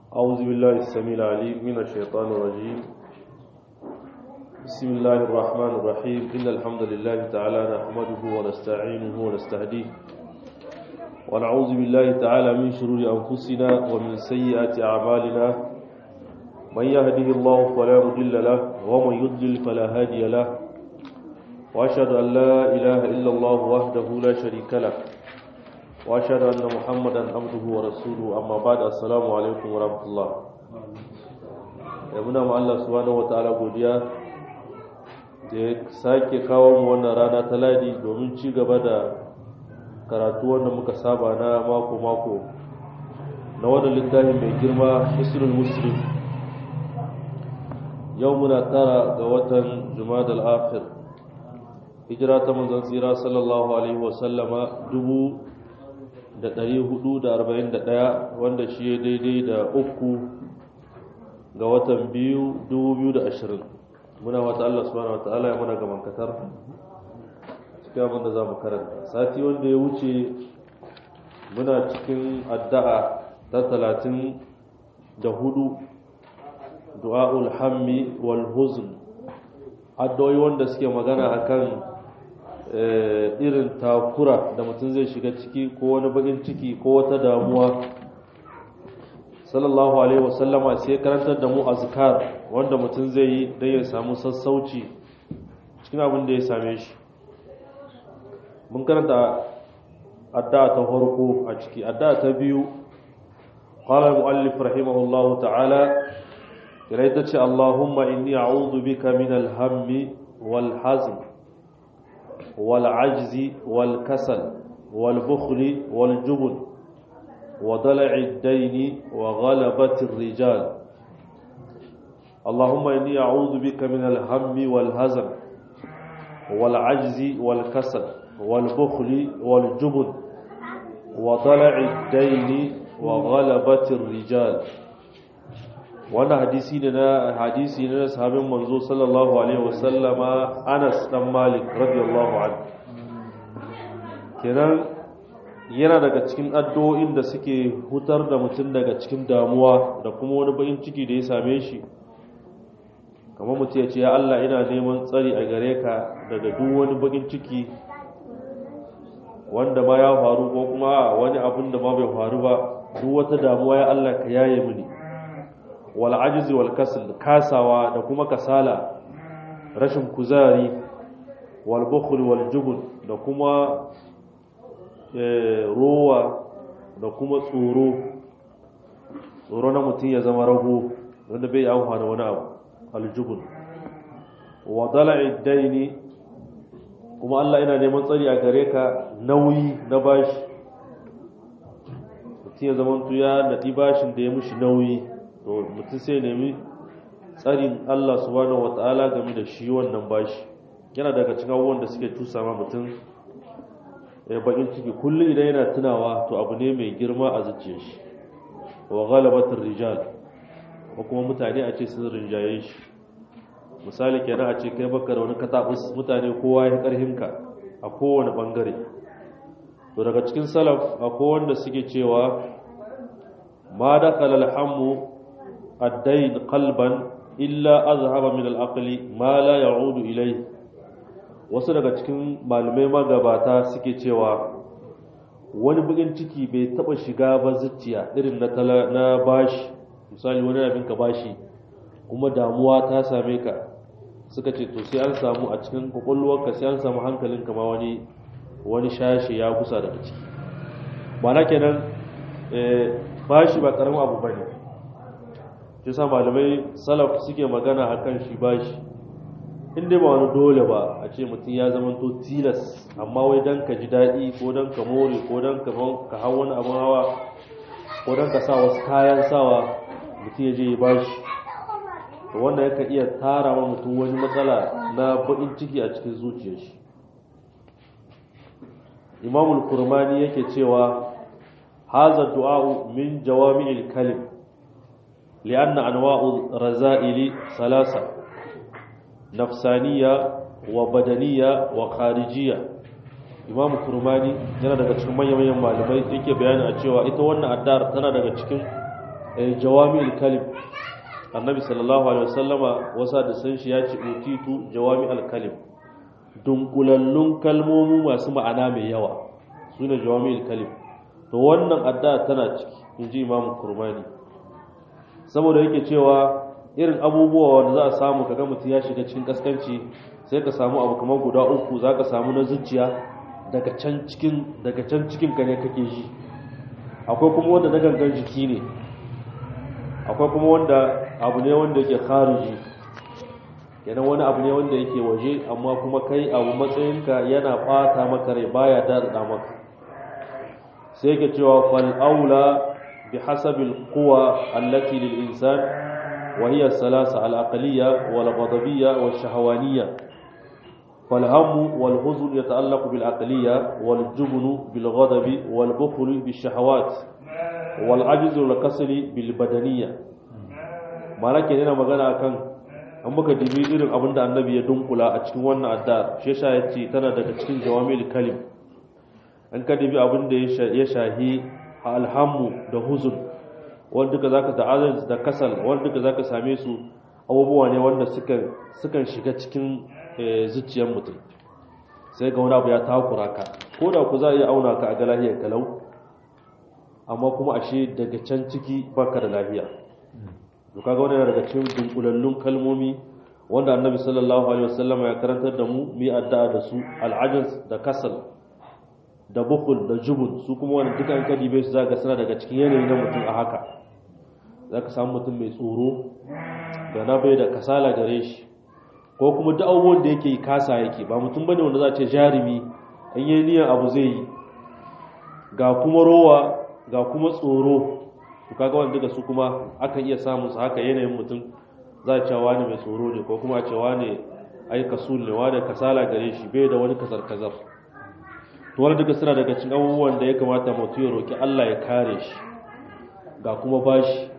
أعوذ بالله السميع العليم من الشيطان الرجيم بسم الله الرحمن الرحيم إن الحمد لله تعالى نحمده ونستعينه ونستهديه ونعوذ بالله تعالى من شرور أنفسنا ومن سيئات أعمالنا من يهده الله فلا مضل له ومن يضلل فلا هادي له وأشهد أن لا إله إلا الله وحده لا شريك له واشهد ان محمدا عبده ورسوله اما بعد السلام alaikum warahmatullah ya muna ma Allah subhanahu wataala godiya da ya sake kawo mu wannan rana ta ladi domin ci gaba da karatu wanda muka saba na mako mako na wannan littafin mai girma hisrul muslim yau muna tara ga watan jumadal akhir hijira ta manzon tsira sallallahu alaihi wasallama dubu da ɗari hudu da arba'in da ɗaya wanda shi ya daidai da uku ga watan biyu dubu biyu da ashirin muna wata Allah subhanahu wa ta'ala ya muna gaban katar cikin abin da za mu karanta sati wanda ya wuce muna cikin addu'a ta talatin da hudu du'a'ul hammi wal huzn addu'o'i wanda suke magana akan irin takura da mutum zai shiga ciki ko wani bakin ciki ko wata damuwa sallallahu alaihi wasallama sai karantar da mu azkar wanda mutum zai yi don ya samu sassauci cikin abin da ya same shi mun karanta addu'a ta farko a ciki addu'a ta biyu qala al-muallif rahimahullahu ta'ala kira ta ce allahumma inni a'udhu bika min al-hammi wal hazn والعجز والكسل والبخل والجبن وضلع الدين وغلبة الرجال اللهم إني أعوذ بك من الهم والهزم والعجز والكسل والبخل والجبن وضلع الدين وغلبة الرجال wannan hadisi ne na hadisi ne na sahabin manzo sallallahu alaihi wasallama Anas dan Malik radiyallahu anhu kenan yana daga cikin addu'o'in da suke hutar da mutum daga cikin damuwa da kuma wani bakin ciki da ya same shi kamar mutum ya ce ya Allah ina neman tsari a gare ka daga duk wani bakin ciki wanda ma ya faru ko kuma wani abin da ma bai faru ba duk wata damuwa ya Allah ka yaye mini wal ajizi wal kasal kasawa da kuma kasala rashin kuzari wal bukhl wal jubn da kuma rowa da kuma tsoro tsoro na mutum ya zama rago wanda bai amfana wani abu aljubun wa dala'i daini kuma Allah ina neman tsari a gare ka nauyi na bashi mutum ya zama ya nadi bashin da ya mushi nauyi to mutum sai nemi tsarin Allah subhanahu wata'ala game da shi wannan bashi yana daga cikin abubuwan da suke tusa ma mutum ya bakin ciki kullum idan yana tunawa to abu ne mai girma a zuciyar shi wa ghalabatir rijal ko kuma mutane a ce sun rinjaye shi misali kenan a ce kai baka da wani katabus mutane kowa ya karhin ka a kowane bangare to daga cikin salaf akwai wanda suke cewa ma dakhala alhamu الدين قلبا إلا أذهب من العقل ما لا يعود إليه wasu daga cikin malumai magabata suke cewa wani bugin ciki bai taba shiga ba zuciya irin na na bashi misali wani abin ka bashi kuma damuwa ta same ka suka ce to sai an samu a cikin kwakwalwarka sai an samu hankalinka ma wani wani shashi ya kusa daga ciki ba na kenan bashi ba karamin abu bane shi sa malamai salaf suke magana akan shi bashi inda ba wani dole ba a ce mutum ya zama to tilas amma wai don ka ji daɗi ko don ka more ko don ka hau wani abin hawa ko don ka sa wasu kayan sawa mutum ya je ya bashi to wanda yakan iya tara wa mutum wani matsala na baƙin ciki a cikin zuciyar shi imamul kurmani yake cewa haza du'a'u min jawami'il kalim لأن أنواع الرذائل ثلاثة نفسانية وبدنية وخارجية imamu kurmani yana daga cikin manyan manyan malamai yake bayani a cewa ita wannan addar tana daga cikin jawami'ul kalim annabi sallallahu alaihi wasallama wasa da san shi ya ce utitu jawami'ul kalim dunkulallun kalmomi masu ma'ana mai yawa sune jawami'ul kalim to wannan addu'a tana ciki inji imam kurmani saboda yake cewa irin abubuwa wanda za a samu kaga mutum ya shiga cikin kaskanci sai ka samu abu kamar guda uku za ka samu na zuciya daga can cikin daga can cikin ka ne kake ji akwai kuma wanda na gangan jiki ne akwai kuma wanda abu ne wanda yake khariji kenan wani abu ne wanda yake waje amma kuma kai abu matsayinka yana bata maka rai baya dada maka sai yake cewa fal aula bi hasabil quwa allati lil insan wa hiya salasa al aqliyya wal ghadabiyya wal shahawaniyya fal hamu wal huzn yata'allaqu bil aqliyya wal jubn bil ghadabi wal bukhl bil shahawat wal ajz wal kasli bil badaniyya malaka yana magana akan an muka dibi irin abin da annabi ya dunkula a cikin wannan adda shi yasa ya ce tana daga cikin jawamil kalim an ka dibi abin da ya shahi alhammu da huzun wanda duka zaka da azan da kasal wanda duka zaka same su abubuwa ne wanda suka sukan shiga cikin zuciyar mutum sai ga wani abu ya takura ka ko da ku za a iya auna ka a ga lahiyar kalau amma kuma ashe daga can ciki baka da lafiya to kaga wannan daga cikin dunkulallun kalmomi wanda annabi sallallahu alaihi wasallam ya karantar da mu mu addu'a da su al'ajaz da kasal da bukul da jubun su kuma wannan duka an kadi bai su zaka suna daga cikin yanayi na mutum a haka zaka samu mutum mai tsoro da na bai da kasala gare shi ko kuma duk abubuwan da yake kasa yake ba mutum bane wanda za a ce jarumi an yi niyyar abu zai yi ga kuma rowa ga kuma tsoro to kaga wanda duka su kuma akan iya samun su haka yanayin mutum za a cewa wani mai tsoro ne ko kuma a cewa ne ai kasul ne wani kasala gare shi bai da wani kasar kazar to wani duka suna daga cikin abubuwan da ya kamata mutum ya roki Allah ya kare shi ga kuma bashi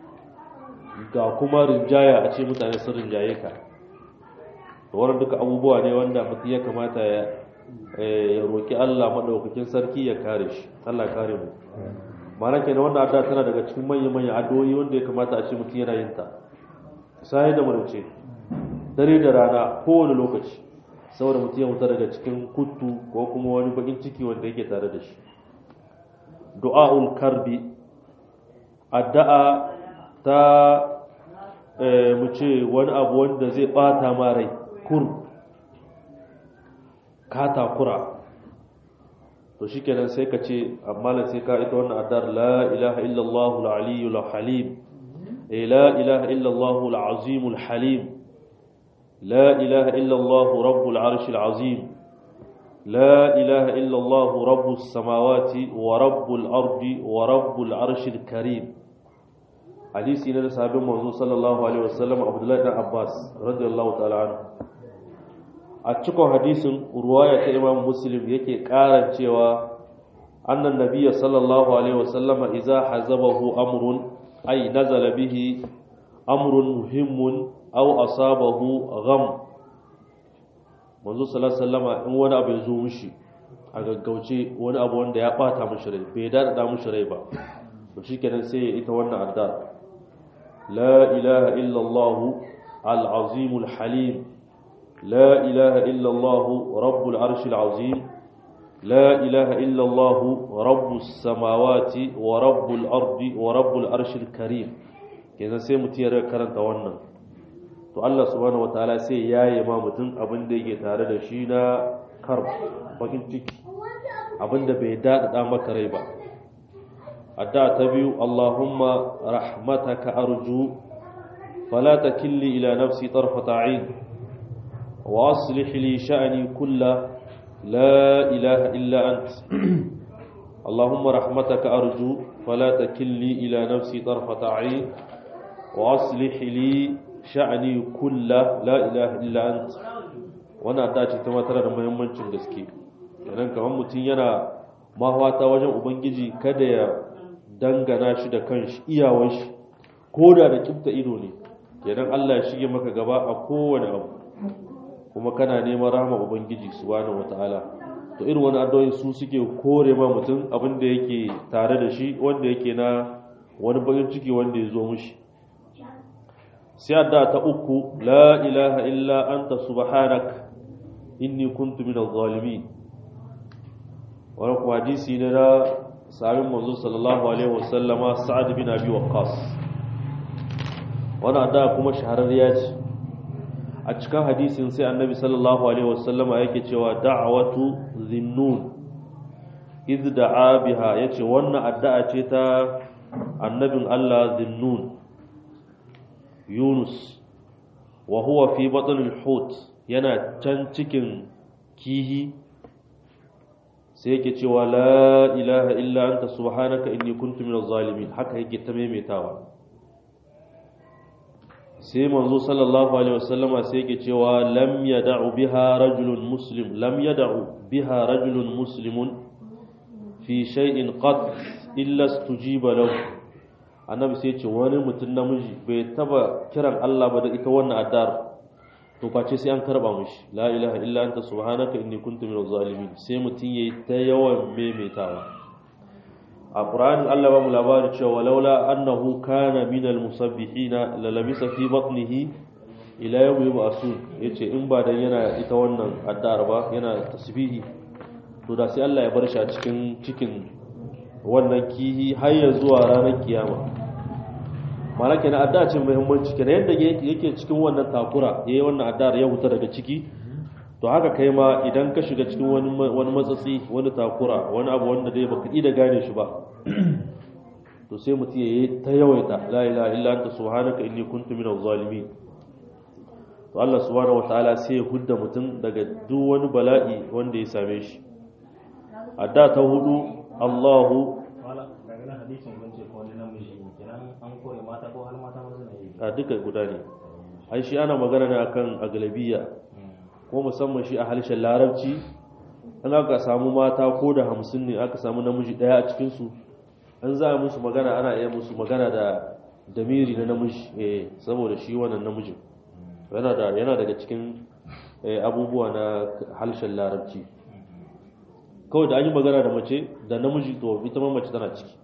ga kuma rinjaya a ce mutane sun rinjaye ka to wani duka abubuwa ne wanda mutum ya kamata ya ya roki Allah madaukakin sarki ya kare shi Allah ya kare mu ma'ana kenan wannan addu'a tana daga cikin manyan manyan addu'o'i wanda ya kamata a ce mutum yana yin ta sai da murce dare da rana kowane lokaci saboda mutum ya mutu daga cikin kuttu ko kuma wani bakin ciki wanda yake tare da shi du'a'ul karbi addu'a ta mu ce wani abu wanda zai bata ma rai kur ka takura to shikenan sai ka ce amma sai ka ita wannan addu'ar la ilaha illallah al-aliyyul halim لا إله إلا الله العظيم الحليم لا إله إلا الله رب العرش العظيم لا إله إلا الله رب السماوات ورب الأرض ورب العرش الكريم حديث إن صحابة مرزو صلى الله عليه وسلم عبد الله بن عباس رضي الله تعالى عنه أتشكو حديث رواية إمام مسلم يكي قارن cewa أن النبي صلى الله عليه وسلم إذا حزبه أمر أي نزل به أمر مهم أو أصابه غم manzo sallallahu alaihi wasallama in wani abu ya zo mishi a gaggauce wani abu wanda ya bata mishi rai bai dada mishi rai ba to shikenan sai ya ita wannan adda la ilaha illa allah al azim al halim la ilaha illa allah rabbul arsh al azim لا إله إلا الله رب السماوات ورب الأرض ورب الأرش الكريم kenan sai mutum ya karanta wannan to Allah subhanahu wataala sai ya yi ma mutum abin da yake tare da shi na kar bakin ciki abin da bai daɗaɗa maka rai ba adda ta biyu Allahumma rahmataka arju fala takilli ila nafsi tarfata ayn wa aslih li sha'ni kullahu لا إله إلا أنت اللهم رحمتك أرجو فلا تكلني إلى نفسي طرفة عين وأصلح لي شأني كله لا إله إلا أنت وانا dace ta tana da muhimmancin gaske kenan kamar mutum yana mahwata wajen ubangiji kada ya dangana shi da kanshi iyawan shi ko da da kifta ido ne kenan Allah ya shige maka gaba a kowane abu kuma kana neman rahama ubangiji subhanahu wataala to irin wani addu'o'i su suke kore ma mutum abin da yake tare da shi wanda yake na wani bakin ciki wanda ya zo mushi sai adda ta uku la ilaha illa anta subhanak inni kuntu minaz zalimin wani kuma hadisi ne na sahabin manzo sallallahu alaihi wasallama sa'ad bin abi waqqas wani adda kuma shahararriya ce a cikin hadisin sai annabi sallallahu alaihi wasallama yake cewa da'watu zinnun iz da'a biha yace wannan addu'a ce ta annabin Allah zinnun Yunus wa huwa fi batn al-hut yana can cikin kihi sai yake cewa la ilaha illa anta subhanaka inni kuntu minaz zalimin haka yake ta maimaitawa sai manzo sallallahu alaihi wasallama sai yake cewa lam yad'u biha rajulun muslim lam yad'u biha rajulun muslimun fi shay'in qat illa istujiba lahu annabi sai ce wani mutum namiji bai taba kiran Allah ba da ita wannan addar to face sai an karba mishi la ilaha illa anta subhanaka inni kuntu minaz zalimin sai mutum yayi ta yawan maimaitawa a qur'ani Allah ba mu labari cewa laula annahu kana minal musabbihin la labisa fi batnihi ila yawmi yub'asun yace in ba dan yana ita wannan addar ba yana tasbihi to da sai Allah ya bar shi a cikin cikin wannan kihi har ya zuwa ranar kiyama malaka na adda ce muhimmanci kenan yadda yake cikin wannan takura yayi wannan addar ya huta daga ciki to haka kai ma idan ka shiga cikin wani wani matsatsi wani takura wani abu wanda dai baka da gane shi ba to sai mutum yayi ta yawaita la ilaha illa anta subhanaka inni kuntu minaz zalimin to Allah subhanahu wataala sai ya hudda mutum daga duk wani bala'i wanda ya same shi adda ta hudu Allahu a duka guda ne ai shi ana magana ne akan aglabiya ko musamman shi a harshen larabci an aka samu mata ko da hamsin ne aka samu namiji daya a cikinsu an za a musu magana ana iya musu magana da damiri na namiji eh saboda shi wannan namijin yana da yana daga cikin abubuwa na harshen larabci kawai da an yi magana da mace da namiji to ita ma mace tana ciki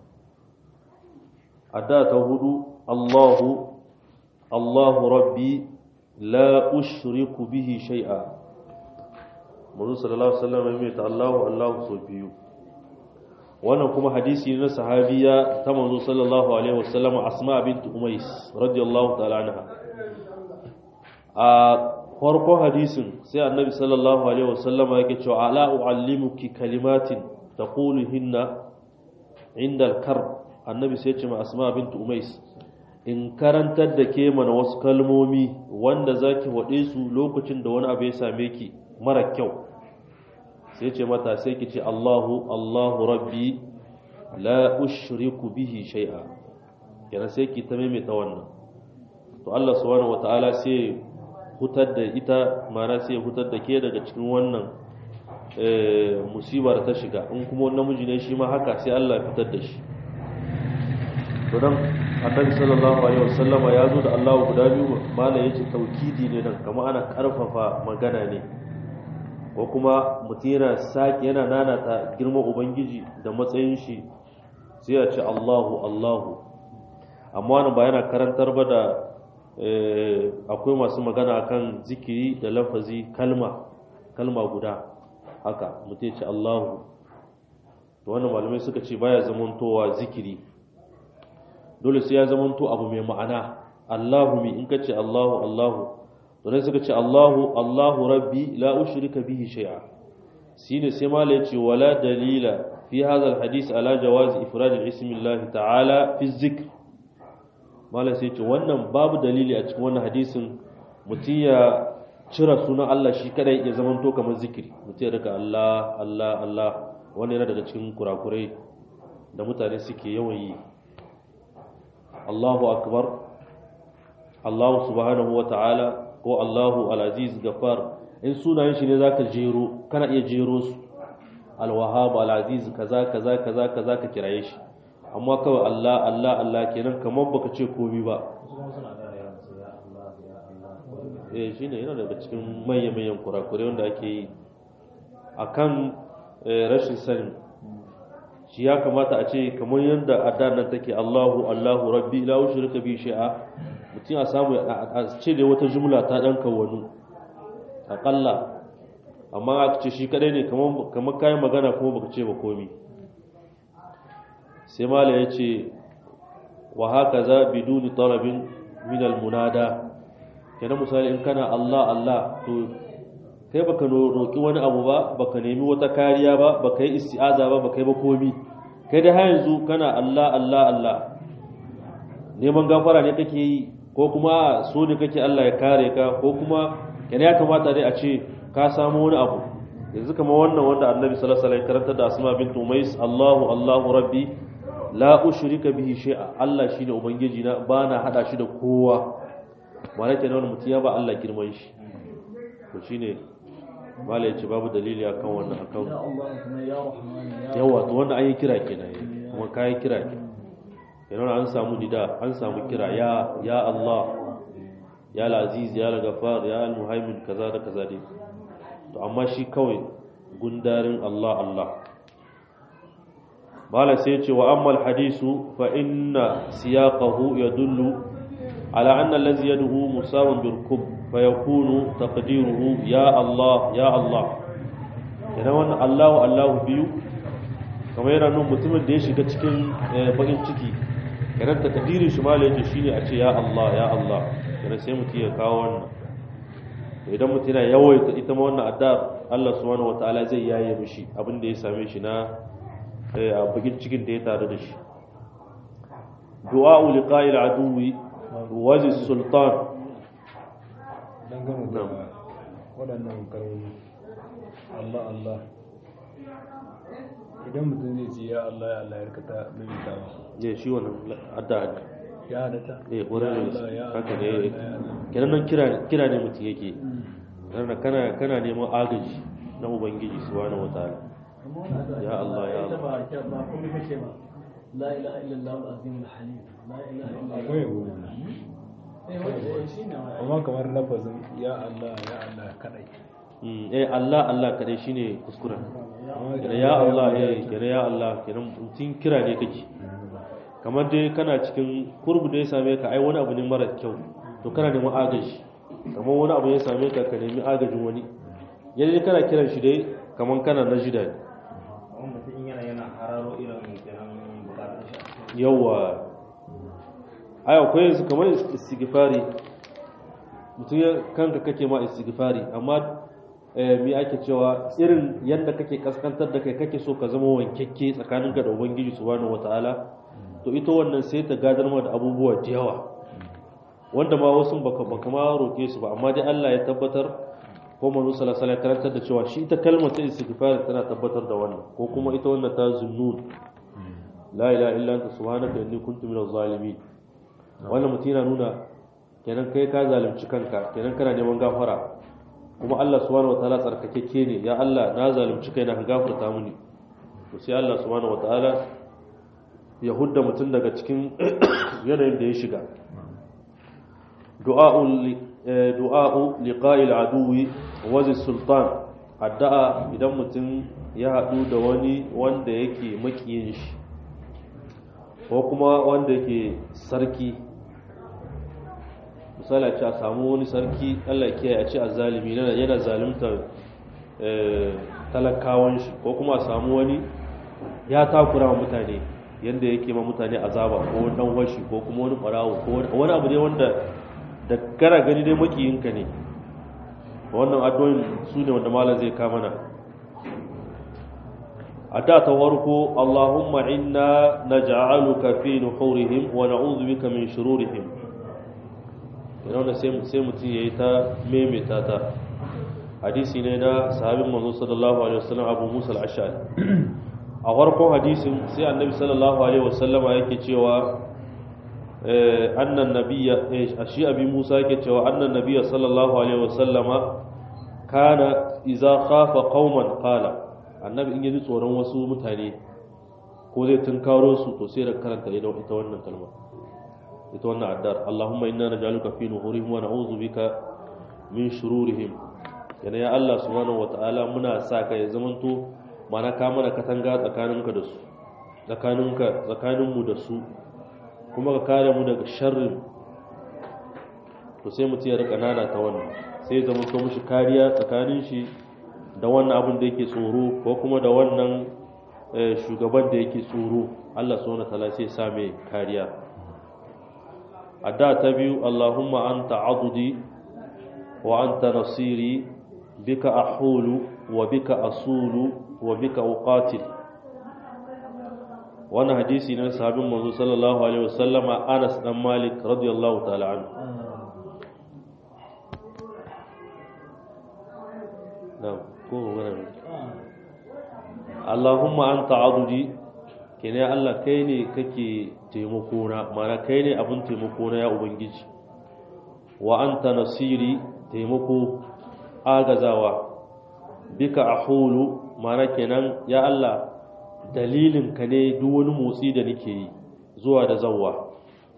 adda ta hudu Allahu Allahu rabbi la ushriku bihi shay'a Manzo sallallahu alaihi wasallam mai ta Allahu Allahu so biyu wannan kuma hadisi ne na sahabiya ta Manzo sallallahu alaihi wasallam Asma bint Umais radiyallahu ta'ala anha a farkon hadisin sai annabi sallallahu alaihi wasallama yake cewa ala uallimuki kalimatin taquluhinna inda al-kar annabi sai ya ce ma asma bint umais in karantar da ke mana wasu kalmomi wanda zaki wade su lokacin da wani abu ya same ki mara kyau sai ce mata sai ki ce Allahu Allahu rabbi la ushriku bihi shay'a yana sai ki ta maimaita wannan to Allah subhanahu wataala sai hutar da ita mana sai hutar da ke daga cikin wannan musibar ta shiga in kuma namiji ne shi ma haka sai Allah ya fitar da shi to dan annabi sallallahu alaihi wasallam ya zo da Allah guda biyu mala yace taukidi ne nan kamar ana karfafa magana ne ko kuma mutum yana saki yana nanata girman ubangiji da matsayin shi sai ya ce Allahu Allahu amma wannan ba yana karantar ba da akwai masu magana kan zikiri da lafazi kalma kalma guda haka mutum ce Allahu to wannan malamai suka ce baya zamantowa zikiri dole sai ya zamanto abu mai ma'ana Allahu mi in ka ce Allahu Allahu to ne suka ce Allahu Allahu rabbi la ushrika bihi shay'a shine sai mala yace wala dalila fi hadha alhadith ala jawaz ifrad ismi Allah ta'ala fi zikr mala sai ce wannan babu dalili a cikin wannan hadisin mutum ya cira sunan Allah shi kadai ya zamanto kamar zikiri mutum ya rika Allah Allah Allah wannan yana daga cikin kurakurai da mutane suke yawan yi Allahu akbar Allah subhanahu wa ta'ala ko Allahu al-aziz gafar in sunayen shi ne zaka jero kana iya jero su al-wahhab al-aziz kaza kaza kaza kaza ka kiraye shi amma kawai Allah Allah Allah kenan kamar baka ce komai ba eh shine yana daga cikin manyan manyan kurakure wanda ake yi akan rashin sani shi ya kamata a ce kamar yadda addan nan take Allahu Allahu Rabbi la ushrika bi shay'a mutum a samu a ce da wata jumla ta dan kawanu akalla amma aka ce shi kadai ne kamar kamar kai magana kuma baka ce ba komi sai mala ya ce wa hakaza biduni talabin min al munada kenan misali in kana Allah Allah to kai baka roƙi wani abu ba baka nemi wata kariya ba baka yi isti'aza ba baka yi ba komi kai da har yanzu kana Allah Allah Allah neman gafara ne kake yi ko kuma so ne kake Allah ya kare ka ko kuma yana ya kamata dai a ce ka samu wani abu yanzu kamar wannan wanda annabi sallallahu alaihi wasallam karanta da asma bint umais Allahu Allahu rabbi la ushrika bihi shay'a Allah shine ubangiji na bana hada shi da kowa ba nake nan mutum ya ba Allah girman shi to shine malai ce babu dalili akan wannan akan yawa to wannan an yi kira kenan kuma kai kira ne yana an samu nida an samu kira ya ya Allah ya al-aziz ya al-ghaffar ya al-muhaimin kaza da kaza dai to amma shi kawai gundarin Allah Allah mala sai ce wa amma al-hadisu fa inna siyaqahu yadullu ala anna allazi yad'u musawun birkub fayakunu taqdiruhu ya Allah ya Allah idan wannan Allahu Allahu biyu kamar yana nun mutumin da ya shiga cikin bakin ciki idan takdirin shi malai yace shine a ce ya Allah ya Allah idan sai mutum ya kawo wannan to idan mutum yana yawaita ita ma wannan adda Allah subhanahu wataala zai yaye mishi abin da ya same shi na a bakin cikin da ya tare da shi du'a liqa'il aduwi wazi sultan dangane da waɗannan kalmomi Allah Allah idan mutum zai ce ya Allah ya Allah ya rikata maimaita ba ne shi wannan adda ya halatta eh wurin Allah, ya haka Allah, ne ya Allah. kenan nan kira kira ne mutum yake kana kana kana neman agaji na ubangiji subhanahu wataala Ya Allah, ya Allah. ba ba komai kake ba la ilaha illallah al-azim al-halim la ilaha illallah akwai yabo eh wanda shi ne wa amma kamar lafazin ya Allah ya Allah kadai Mm, eh Allah Allah kadai shine kuskuren Amma kenan ya Allah eh kenan ya Allah kenan mutum kira ne kake kamar dai kana cikin kurbu da ya same ka ai wani abu ne mara kyau to kana neman agaji kamar wani abu ya same ka ka nemi agajin wani yanzu kana kiran shi dai kamar kana na jida ne wani mutum yana yana hararo irin kenan bukatun shi yawa ai akwai yanzu kamar istighfari mutum ya kanka kake ma istighfari amma eh, me ake cewa irin yadda kake kaskantar da kai kake so ka zama wankekke tsakaninka da ubangiji subhanahu wataala to ita wannan sai ta gadar ma da abubuwa da yawa wanda ma wasu baka baka ma roke su ba amma dai Allah ya tabbatar ko manzo sallallahu alaihi wasallam ya karantar da cewa shi ita kalmar ta istighfar tana tabbatar da wannan ko kuma ita wannan ta zunnun la ilaha illa anta subhanaka inni kuntu minaz zalimin wannan mutum yana nuna kenan kai ka zalunci kanka kenan kana neman gafara kuma Allah subhanahu wataala tsarkakeke ne ya Allah na zalunci kaina ka gafarta mini to sai Allah subhanahu wataala ya hudda mutum daga cikin yanayin da ya shiga du'a'u li- eh, du'a'u liqa'il aduwi wazi sultan addu'a idan mutum ya haɗu da wani wanda yake makiyin shi ko kuma wanda yake sarki misali a ce a samu wani sarki allah kiyaye a ce a zalimi yana yana zaluntar eh, talakawan shi ko kuma a samu wani ya takura wa mutane yadda yake ma mutane azaba ko wani dan washi ko kuma wani barawo ko wani- wani abu ne wanda da gara gani dai makiyinka ne wannan addu'o'in su ne wanda malam zai kama na a da ta warko Allahumma inna naj'aluka fi nuhurihim wa na'udhu bika min shururihim yana da sai sai mutum yayi ta memeta ta hadisi ne na sahabin manzo sallallahu alaihi wasallam Abu Musa al-Ash'ari a farkon hadisin sai annabi sallallahu alaihi wasallama yake cewa eh, annan nabiyya eh, shi abi Musa yake cewa annan nabiyya sallallahu alaihi wasallama kana idza khafa qauman qala annabi in yaji tsoron wasu mutane ko zai tunkaro su to sai da karanta ita ita wannan kalma ita wannan addar Allahumma inna naj'aluka fi nuhurihim wa na'udhu bika min shururihim yana ya Allah subhanahu wata'ala muna sa ka ya zamanto mana ka mana katanga tsakaninka da su tsakaninka tsakaninmu da su kuma ka kare mu daga sharrin to sai mutum ya rika nana ta wannan sai zama to mishi kariya tsakanin shi da wannan abin da yake tsoro ko kuma da wannan shugaban da yake tsoro Allah subhanahu wataala sai sa mai kariya adda ta biyu Allahumma anta adudi wa anta nasiri bika ahulu wa bika asulu wa bika uqatil wannan hadisi ne sahabin manzo sallallahu alaihi wasallama Anas dan Malik radiyallahu ta'ala anhu na'am ko magana Allahumma anta adudi kene Allah kai ne kake taimako na mana kai ne abin taimako na ya ubangiji wa anta nasiri taimako agazawa bika ahulu mana kenan ya Allah dalilin ka ne duk wani motsi da nake yi zuwa da zawwa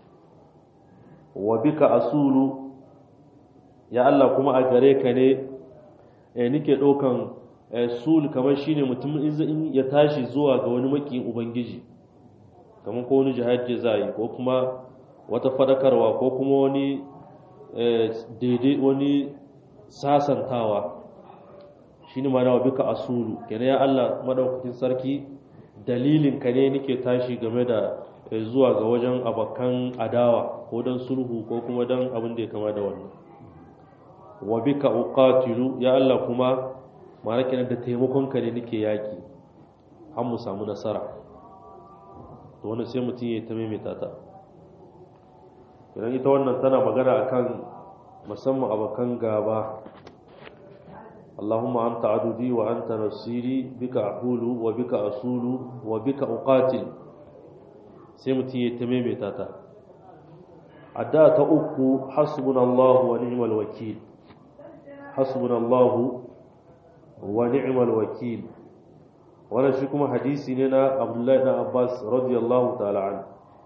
wa bika asulu ya Allah kuma a gare ka ne eh, nike ɗaukan sul kamar shine mutum in ya tashi zuwa ga wani makiyin ubangiji kamar ko wani jihadi za yi ko kuma wata fadakarwa ko kuma wani daidai wani sasantawa shine ma na bika asulu kenan ya Allah madaukakin sarki dalilin ka ne nake tashi game da zuwa ga wajen abakan adawa ko don sulhu ko kuma don abin da ya kama da wannan wa bika uqatilu ya Allah kuma ma'ana kenan da taimakon ka ne nake yaki har mu samu nasara to wannan sai mutum ya ta maimaita ta idan ita wannan tana magana akan musamman abakan gaba اللهم أنت عددي وأنت نصيري بك أحول وبك أصول وبك أقاتل سيمتي يتميمي تاتا أداة أكو حسبنا الله ونعم الوكيل حسبنا الله ونعم الوكيل وانا شكما حديثي لنا عبد الله بن عباس رضي الله تعالى عنه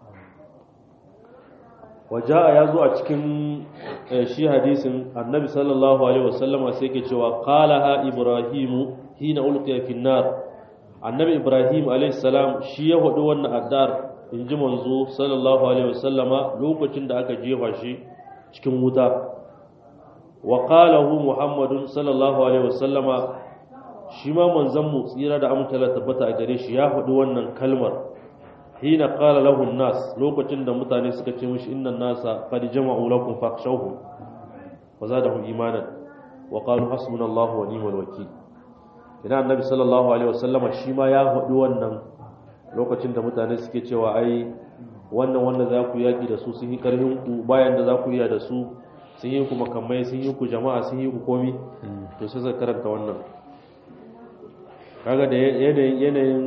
وجاء يزو a cikin shi hadisin annabi sallallahu alaihi wasallama sai ke cewa qalaha ibrahimu hina ulqiya fi nar annabi ibrahim alaihi salam shi ya hudu wannan addar inji manzo sallallahu alaihi wasallama lokacin da aka jefa shi cikin wuta wa qalahu muhammadun sallallahu alaihi wasallama shi ma manzon mu tsira da amtala tabbata a gare shi ya hudu wannan kalmar hina qala lahu nas lokacin da mutane suka ce mishi innan nasa qad jama'u lakum fakhshawhum wa zadahum imanan wa qalu hasbunallahu wa ni'mal wakeel idan annabi sallallahu alaihi wasallama shi ma ya hudu wannan lokacin da mutane suke cewa ai wannan wanda za ku yaki da su sun yi karhin ku bayan da za ku iya da su sun yi ku makamai sun yi ku jama'a sun yi ku komi to sai zai karanta wannan kaga da yanayin yanayin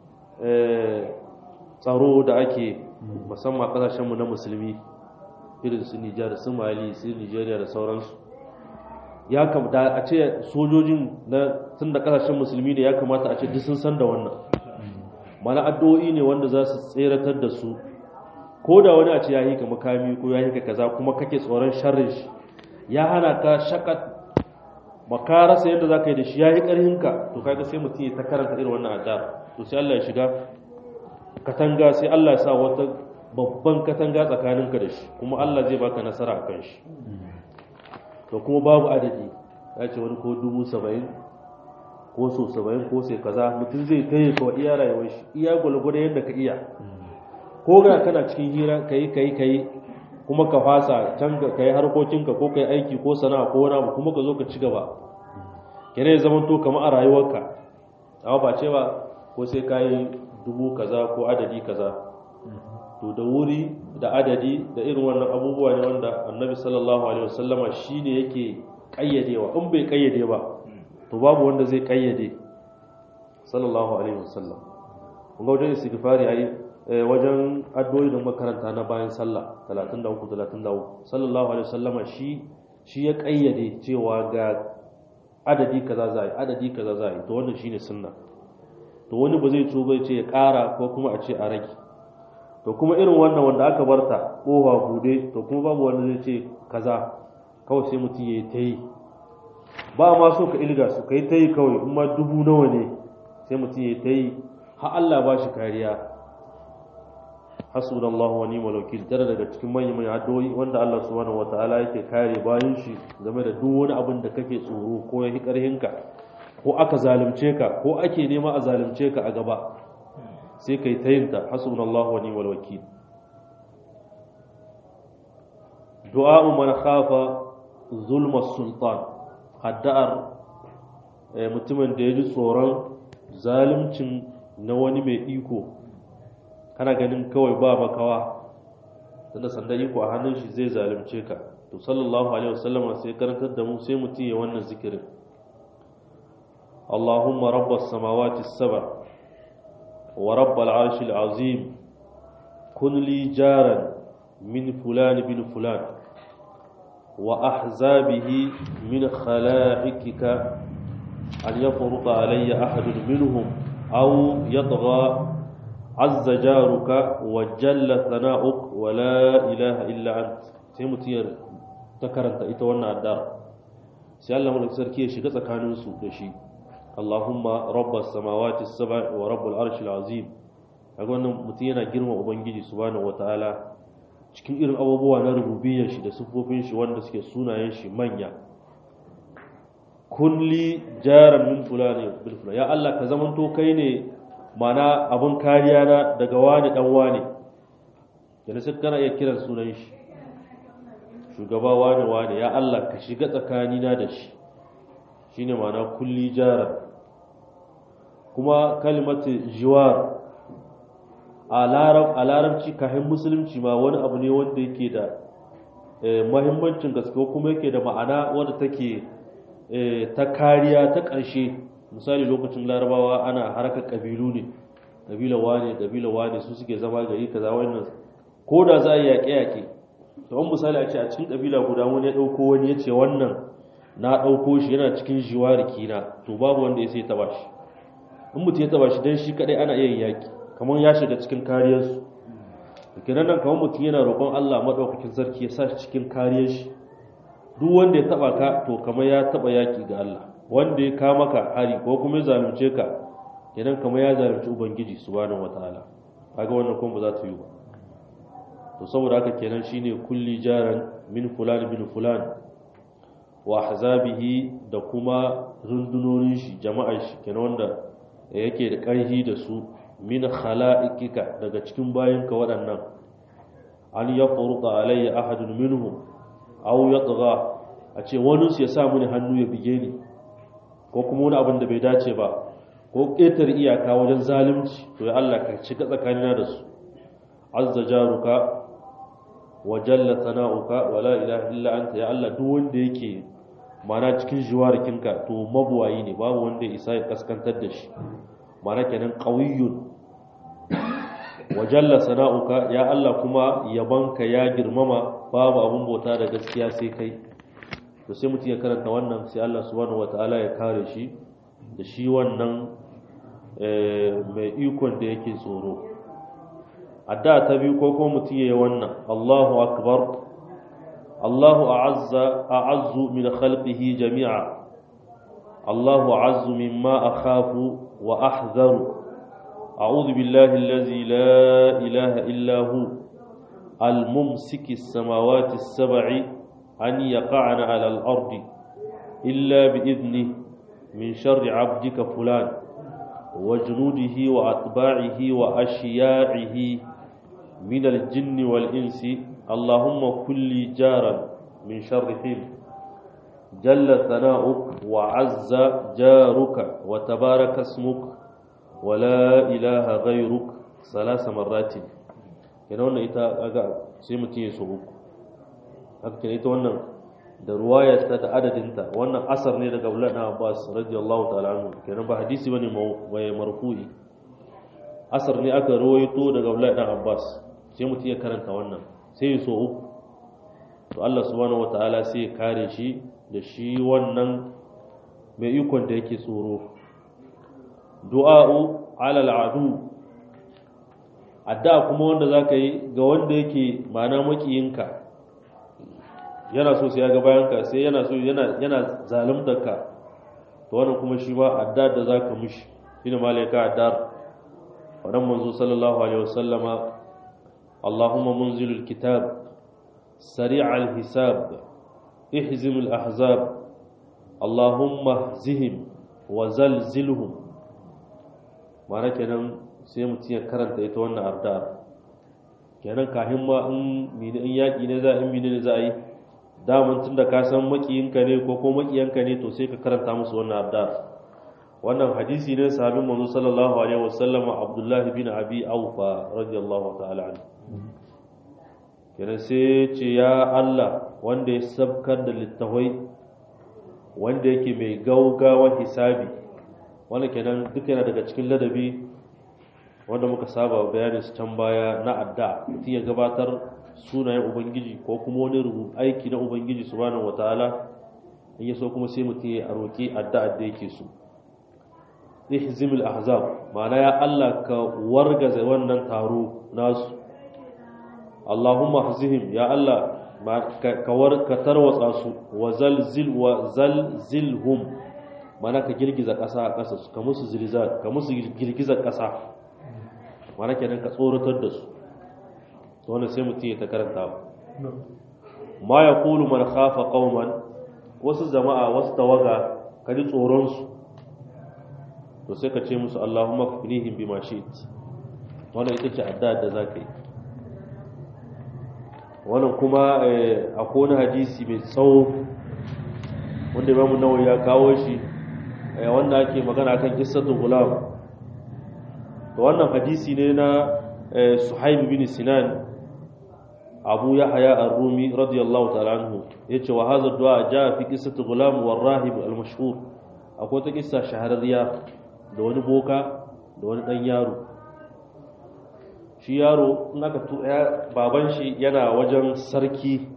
tsaro da ake musamman kasashenmu na musulmi irin su Nijar su Mali su Nigeria da sauransu ya kamata a ce sojojin na tun da kasashen musulmi ne ya kamata a ce duk sun san da wannan mana addu'o'i ne wanda za su tseratar da su ko da wani a ce ya yi ka makami ko ya yi ka kaza kuma kake tsoron sharrin shi ya hana ka shakat ba rasa yadda za ka yi da shi ya yi ƙarhinka to kaga sai mutum ya ta karanta irin wannan addu'a to sai Allah ya shiga katanga sai Allah ya sa wata babban katanga tsakaninka da shi kuma Allah zai baka nasara a kan shi to kuma babu adadi ya ce wani ko dubu saba'in ko so saba'in ko sai kaza mutum zai kai kawai iya rayuwar shi iya gwalgwada yadda ka iya ko ga kana cikin hira ka yi ka yi ka yi kuma ka fasa can ka yi harkokinka ko ka yi aiki ko sana'a ko wani abu kuma ka zo ka ci gaba kene ya zama to kamar a rayuwarka amma ba cewa ko sai ka yi dubu kaza ko adadi kaza to da wuri da adadi da irin wannan abubuwa ne wanda annabi sallallahu alaihi wasallama shine yake kayyadewa in bai kayyade ba to babu wanda zai kayyade sallallahu alaihi wasallam kun ga wajen istighfari ai wajen addu'o'i da makaranta na bayan sallah 33 33 sallallahu alaihi wasallama shi shi ya kayyade cewa ga adadi kaza za a adadi kaza za a to wannan shine sunna to wani ba zai tuba ce ya ƙara ko kuma a ce a rage to kuma irin wannan wanda aka barta kowa bude to kuma babu wanda zai ce kaza kawai sai mutum ya yi ta yi ba ma so ka ilga su ka yi ta yi kawai kuma dubu nawa ne sai mutum ya yi ta yi har Allah ba shi kariya hasbunallahu wa ni'mal wakil tare daga cikin manyan manyan addu'o'i wanda Allah subhanahu wataala yake kare bayan shi game da duk wani abin da kake tsoro ko ya karhinka ko aka zalunce ka ko ake nema a zalunce ka a gaba sai kai ta yinta hasbunallahu wa ni'mal wakil du'a man khafa zulma sultan addu'ar mutumin da ya ji tsoron zaluncin na wani mai iko kana ganin kawai ba makawa tunda sanda iko a hannun shi zai zalunce ka to sallallahu alaihi wasallama sai karantar da mu sai mutum ya wannan zikirin Allahumma rabbas samawati saba wa rabbal arshil azim kun li jaran min fulan bin fulan wa ahzabihi min khala'ikika an yafruḍa alayya ahadun minhum aw yatgha عز جارك وجل ثناؤك ولا إله إلا أنت sai mutum ya ta karanta ita wannan addar sai Allah mulki sarki ya shiga tsakanin su da shi Allahumma rabbas samawati sab'i wa rabbul arshil azim kaga wannan mutum yana girma ubangiji subhanahu wataala cikin irin abubuwa na rububiyyar shi da sufofin shi wanda suke sunayen shi manya kulli jaran min fulani bil fulani ya Allah ka zamanto kai ne mana abin kariya na daga wani dan wani yana sai kana iya kiran sunan shi shugaba wani wani ya Allah ka shiga tsakanina da shi shine mana kulli jaran kuma kalimatu jiwar a larabci kahin musulunci ma wani abu ne wanda yake da mahimmancin gaske kuma yake da ma'ana wanda take ta kariya ta ƙarshe misali lokacin larabawa ana harkar ƙabilu ne ƙabila wane ƙabila wane su suke zama gari kaza wannan ko da za a yi yaƙe-yaƙe to an misali a ce a cikin ƙabila guda wani ya ɗauko wani ya ce wannan na ɗauko shi yana cikin jiwariki na to babu wanda ya sai ya taɓa shi in mutum ya taɓa shi don shi kaɗai ana iya yaƙi kamar ya shiga cikin kariyarsu kenan nan kamar mutum yana roƙon Allah maɗaukakin sarki ya sa shi cikin kariyar shi duk wanda ya taɓa ka to kamar ya taɓa yaƙi ga Allah wanda ya kama ka hari ko kuma ya zalunce ka kenan kamar ya zalunci ubangiji subhanahu wataala kaga wannan kuma ba za ta yi ba to saboda haka kenan shine kulli jaran min fulan bin fulan wa ahzabihi da kuma rundunonin shi jama'ar shi kenan wanda yake da ƙarfi da su min khala'ikika daga cikin bayinka waɗannan an yafruqa alayya ahadun minhum aw yatgha a ce wani su ya sa mini hannu ya bige ni ko kuma wani abin da bai dace ba ko ƙetar iyaka wajen zalunci to ya Allah ka shiga tsakanina da su azza jaruka wa jalla sana'uka wa la ilaha illa anta ya Allah duk wanda yake mana cikin jiwarikinka to mabuwayi ne babu wanda isa ya kaskantar da shi mana kenan qawiyyun wa jalla sana'uka ya Allah kuma yabanka ya girmama babu abun bauta da gaskiya sai kai to sai mutum ya karanta wannan sai Allah subhanahu wataala ya kare shi da shi wannan mai ikon da yake tsoro adda ta biyu ko kuma mutum ya yi wannan Allahu akbar Allahu a'azza a'azzu min khalqihi jami'a Allahu a'azzu mimma akhafu wa ahzaru a'udhu billahi allazi la ilaha illa hu al-mumsiki as-samawati as-sab'i an yaqa'na 'ala al-ardi illa bi idnihi min sharri 'abdika fulan وجنوده وأتباعه وأشياعه من الجن والإنس اللهم كل جارا من شرهم جل ثناؤك وعز جارك وتبارك اسمك ولا إله غيرك ثلاث مرات kenan wannan ita aga sai mutum ya so uku haka kenan ita wannan da ruwayarta da adadinta wannan asar ne daga Abdullah ibn Abbas radiyallahu ta'ala anhu kenan ba hadisi bane mai marfu'i asar ne aka rawaito daga Abdullah ibn Abbas sai mutum ya karanta wannan sai ya so uku to Allah subhanahu wataala sai ya kare shi da shi wannan mai ikon da yake tsoro du'a'u ala al'adu adda kuma wanda zaka yi ga wanda yake ma'ana makiyinka yana so sai ya ga bayanka sai yana so yana yana zaluntar ka to wannan kuma shi ba adda da zaka mishi shine malaika addar wannan manzo sallallahu alaihi wasallama Allahumma munzilul kitab sari'al hisab ihzimul ahzab Allahumma zihim wa zalzilhum ma'ana kenan sai mutum ya karanta ita wannan addu'a kenan kahin ma in mini in yaki ne za in mini ne za a yi daman tunda ka san makiyinka ne ko ko makiyanka ne to sai ka karanta musu wannan addu'a wannan hadisi ne sahabin manzo sallallahu alaihi wasallam Abdullah bin Abi Aufa radiyallahu ta'ala anhu kenan sai ce ya Allah wanda ya sabkar da littawai wanda yake mai gaugawa hisabi wannan kenan duka yana daga cikin ladabi wanda muka saba bayanin su can baya na adda mutum ya gabatar sunayen ubangiji ko kuma wani aiki na ubangiji subhanahu wataala in ya so kuma sai mutum ya roƙi addu'a da yake so ihzimul ahzab ma'ana ya Allah ka wargaza wannan taro nasu Allahumma ahzihim ya Allah ka war ka tarwatsa su wa zalzil wa zalzilhum ma'ana ka girgiza ƙasa a ƙasa su ka musu zilzal ka musu girgizar ƙasa ma'ana kenan ka tsoratar da su to wannan sai mutum ya ta karanta ma yaqulu man khafa qauman wasu jama'a wasu tawaga ka ji tsoron su to sai ka ce musu Allahumma kfinihim bima shi'it wannan ita ce addu'a da zaka yi wannan kuma akwai wani hadisi mai tsawo wanda Imam Nawawi ya kawo shi wanda ake magana kan qissatul gulam to wannan hadisi ne na Suhaib bin Sinan Abu Yahya Ar-Rumi radiyallahu ta'ala anhu yace wa hadha du'a jaa fi qissatul gulam war rahib al-mashhur akwai ta kissa shahararriya da wani boka da wani ɗan yaro shi yaro in aka tuya baban shi yana wajen sarki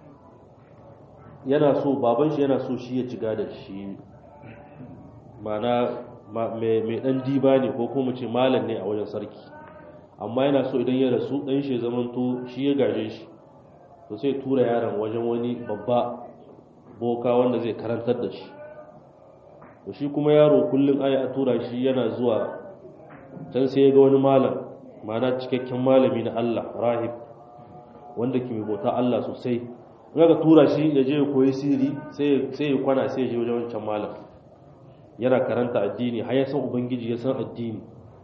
yana so baban shi yana so shi ya ciga da shi mana mai ɗan diba ne ko kuma ce malam ne a wajen sarki amma yana so idan ya rasu ɗan shi zamanto shi ya gaje shi to sai tura yaron wajen wani babba boka wanda zai karantar da shi to shi kuma yaro kullum ai a tura shi yana zuwa can sai ya ga wani malam ma'ana cikakken malami na Allah rahib wanda ke bauta Allah sosai in aka tura shi ya je ya koyi sirri sai sai ya kwana sai ya je wajen wancan malam yana karanta addini har ya san ubangiji ya san addini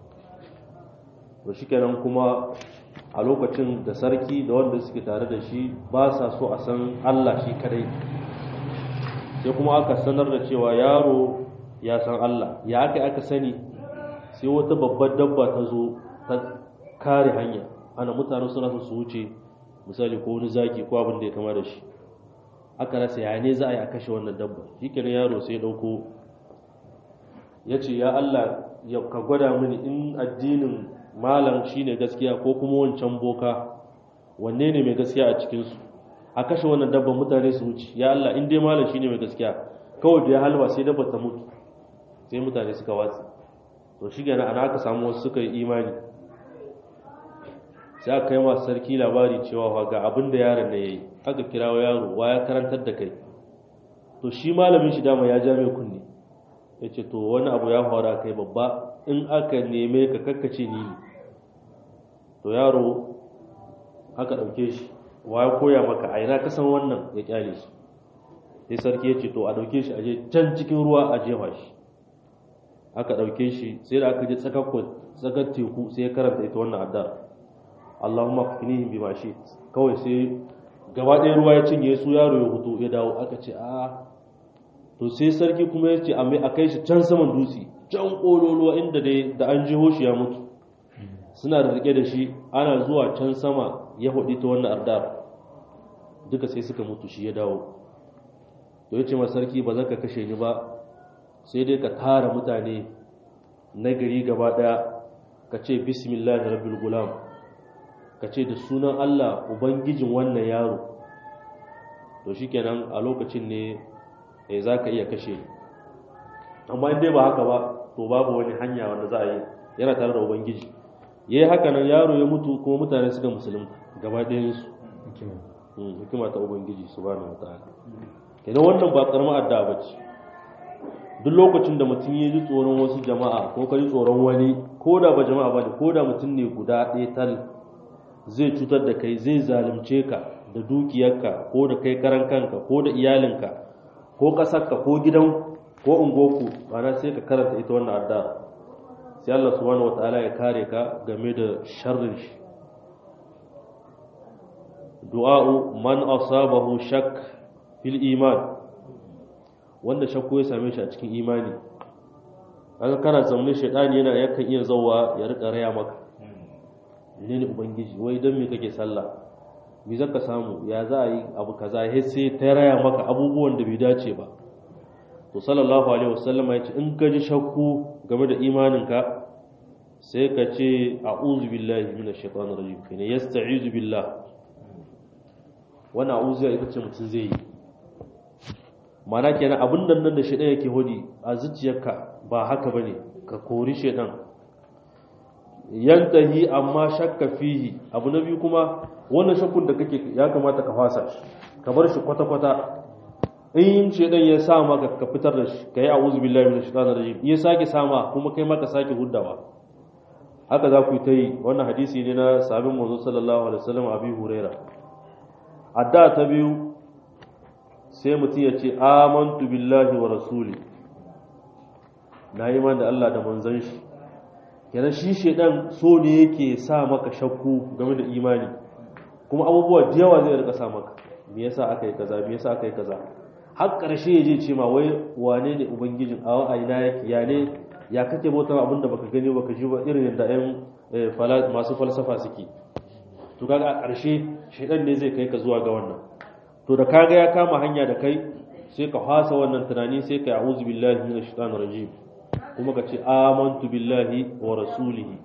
to shikenan kuma a lokacin da sarki da wanda suke tare da shi ba sa so a san Allah shi kadai sai kuma aka sanar da cewa yaro ya san Allah ya aka aka sani sai wata babbar dabba ta zo ta kare hanya ana mutane suna so su wuce misali ko wani zaki ko abin da ya kama da shi aka rasa ya ne za a yi a kashe wannan dabba shi kenan yaro sai dauko ya ce ya Allah ya ka gwada mini in addinin malam shine gaskiya ko kuma wancan boka wanne ne mai gaskiya a cikinsu a kashe wannan dabban mutane su wuce ya Allah in dai malam shine mai gaskiya kawai da ya halwa sai dabba ta mutu sai mutane suka watsi to shi gana ana aka samu wasu suka yi imani sai aka kai masu sarki labari cewa ga abin da yaron na yayi aka kirawo yaro wa ya karantar da kai to shi malamin shi dama ya ja mai kunne ya ce to wani abu ya faru kai babba in aka neme ka kakkace ni ne to yaro aka ɗauke shi wa ya koya maka a ina kasan wannan ya kyale shi sai sarki ya ce to a ɗauke shi a je can cikin ruwa a jefa shi aka ɗauke shi sai da aka je tsakar teku sai ya karanta ita wannan addar Allahumma kfinihim bima shi kawai sai gaba ɗaya ruwa ya cinye su yaro ya hutu ya dawo aka ce a to sai sarki kuma ya ce a kai shi can saman dutse can ƙololuwa inda dai da an jiho shi ya mutu suna da rike da shi ana zuwa can sama ya hudu ta wannan ardar duka sai suka mutu shi ya dawo to ya ce ma sarki ba za ka kashe ni ba sai dai ka tara mutane na gari gaba daya ka ce bismillah rabbil gulam ka ce da sunan Allah ubangijin wannan yaro to shikenan a lokacin ne eh za ka iya kashe ni amma in dai ba haka ba to babu wani hanya wanda za a yi yana tare da ubangiji ya yi haka nan yaro ya mutu kuma mutane suka musulunta gaba ɗayansu hikima ta ubangiji su bani wa ta'ala kenan wannan ba karamar adda ba ce duk lokacin da mutum ya ji tsoron wasu jama'a ko ka ji tsoron wani ko da ba jama'a ba ne ko da mutum ne guda ɗaya tal zai cutar da kai zai zalunce ka da dukiyarka ko da kai karan kanka ko da iyalinka ko ƙasarka ko gidan ko ungoku ana sai ka karanta ita wannan adda sai Allah subhanahu wataala ya kare ka game da sharrin shi du'a'u man asabahu shak fil iman wanda shakku ya same shi a cikin imani kaga kana zaune shaidani yana yakan iya zauwa ya rika raya maka ne ne ubangiji wai don me kake sallah me zaka samu ya za a yi abu kaza ya sai ta raya maka abubuwan da bai dace ba to sallallahu alaihi wasallam ya ce in ka ji shakku game da imaninka sai ka ce a'udhu billahi minash shaitanir rajim kene yasta'izu billah wannan a'udhu ita ce mutum zai yi mana kenan abin nan nan da shaitan yake hodi a zuciyarka ba haka bane ka kori shaitan yantahi amma shakka fihi abu na biyu kuma wannan shakkun da kake ya kamata ka fasa shi ka bar shi kwata kwata in shaitan ya sa maka ka fitar da shi kai a'udhu billahi minash shaitanir rajim ya sake sama kuma kai maka sake huddawa haka za ku yi ta yi wannan hadisi ne na sabin manzo sallallahu alaihi wasallam abi huraira adda ta biyu sai mutum ya ce amantu billahi wa rasuli na yi da Allah da manzon shi kenan shi shedan so ne yake sa maka shakku game da imani kuma abubuwa da yawa zai rika sa maka me yasa aka yi kaza me yasa aka yi kaza har karshe ya je ce ma wai wane ne ubangijin a wa'ayina yake ya ne ya kake bautar abin da baka gani baka ji ba irin yadda ɗayan masu falsafa suke to kaga a ƙarshe shaidan ne zai kai ka zuwa ga wannan to da kaga ya kama hanya da kai sai ka fasa wannan tunani sai ka a'udhu billahi minash shaitanir rajim kuma ka ce amantu billahi wa rasulihi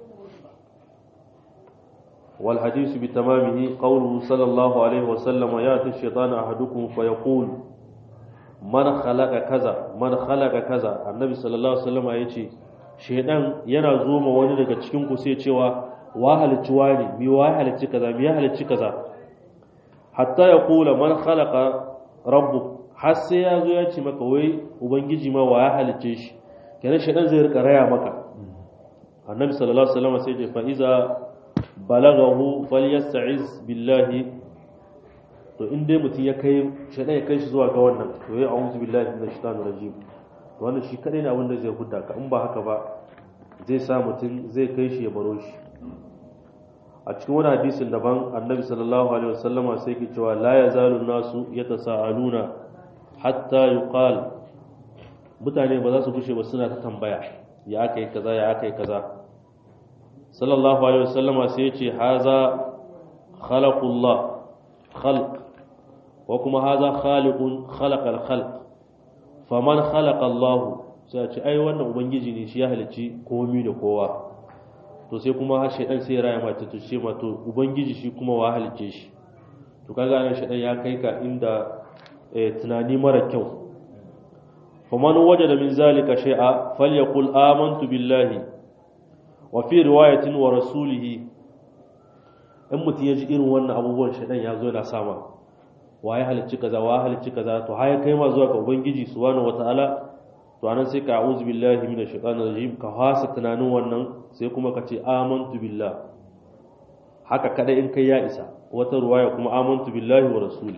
wal hadithu bi tamamihi qawluhu sallallahu alaihi wa sallam ya ta shaytanu ahadukum fa yaqul man khalaqa kaza man khalaqa kaza annabi sallallahu alaihi wasallam yace shedan yana zo ma wani daga cikin ku sai cewa wa halicci wani mi wa halicci kaza mi ya halicci kaza hatta ya kula man khalaqa rabbuk har sai ya zo ya ce maka wai ubangiji ma wa ya halicce shi kenan shedan zai rika raya maka annabi sallallahu alaihi wasallam sai ya fa iza balagahu falyasta'iz billahi to in dai mutum ya kai shaɗa ya kai shi zuwa ga wannan to ya a'udhu billahi minash shaitanir rajim to wannan shi kadai ne abin da zai hudda ka in ba haka ba zai sa mutum zai kai shi ya baro shi a cikin wani hadisin daban annabi sallallahu alaihi wasallama sai ke cewa la yazalu nasu yatasaaluna hatta yuqal mutane ba za su gushe ba suna ta tambaya ya aka yi kaza ya aka yi kaza sallallahu alaihi wasallama sai ya ce haza khalaqullah khalq wa kuma haza khaliqun khalaqal khalq faman khalaqa Allah sai ce ai wannan ubangiji ne shi ya halicci komai da kowa to sai kuma har shedan sai ya raya mata to ce ma to ubangiji shi kuma wa halicce shi to kaga nan shedan ya kai ka inda tunani mara kyau faman wajada min zalika shay'a falyaqul amantu billahi wa fi riwayatin wa rasulihi in mutum ya ji irin wannan abubuwan shedan ya zo yana sama wa ya halicci kaza wa halicci kaza to haya kai ma zuwa ga ubangiji subhanahu wataala to anan sai ka a'udhu billahi minash shaitanir rajim ka hasa tunanin wannan sai kuma ka ce amantu billah haka kada in kai ya isa wata ruwaya kuma amantu billahi wa rasuli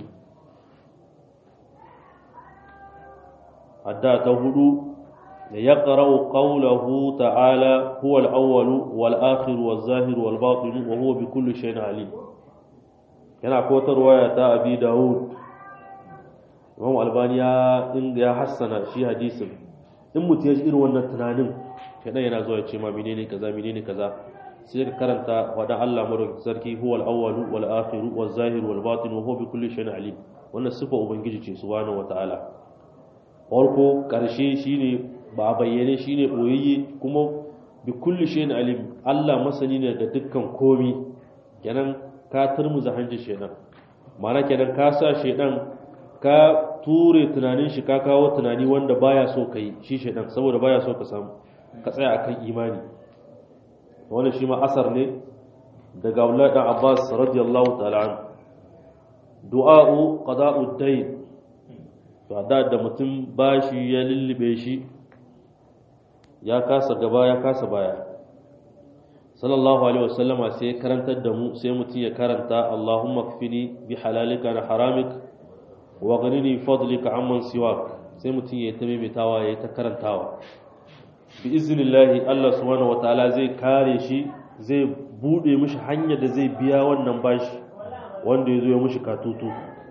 adda ta hudu da ya qara'u qawluhu ta'ala huwa al-awwal wal akhir wal zahir wal batin wa huwa bi kulli shay'in alim yana kotar waya ta abi dawud imam albani ya ya hassana shi hadisin in mutum ya ji irin wannan tunanin kadan yana zuwa ya ce ma menene kaza menene kaza sai ka karanta wadan Allah madaukakin sarki huwal awwalu wal akhiru wal zahiru wal batin wa huwa bi kulli shay'in alim wannan sifa ubangiji ce subhanahu wataala farko karshe shine ba a bayyane shine boyayye kuma bi kulli shay'in alim Allah masani ne da dukkan komi kenan ka turmuza hanjin shedan ma'ana kenan ka sa shedan ka ture tunanin shi ka kawo tunani wanda baya so kai shi shedan saboda baya so ka samu ka tsaya akan imani wannan shi ma asar ne daga Abdullah dan Abbas radiyallahu ta'ala an du'a'u qada'u dayn to da da mutum bashi ya lullube shi ya kasa gaba ya kasa baya sallallahu alaihi wasallama sai ya karantar da mu sai mutum ya karanta Allahumma kfini bi halalika na haramik wa ghanini fadlika amman siwak sai mutum ya ta maimaitawa ya ta karantawa bi iznillahi Allah subhanahu wataala zai kare shi zai bude mishi hanyar da zai biya wannan bashi wanda ya zo ya mishi katutu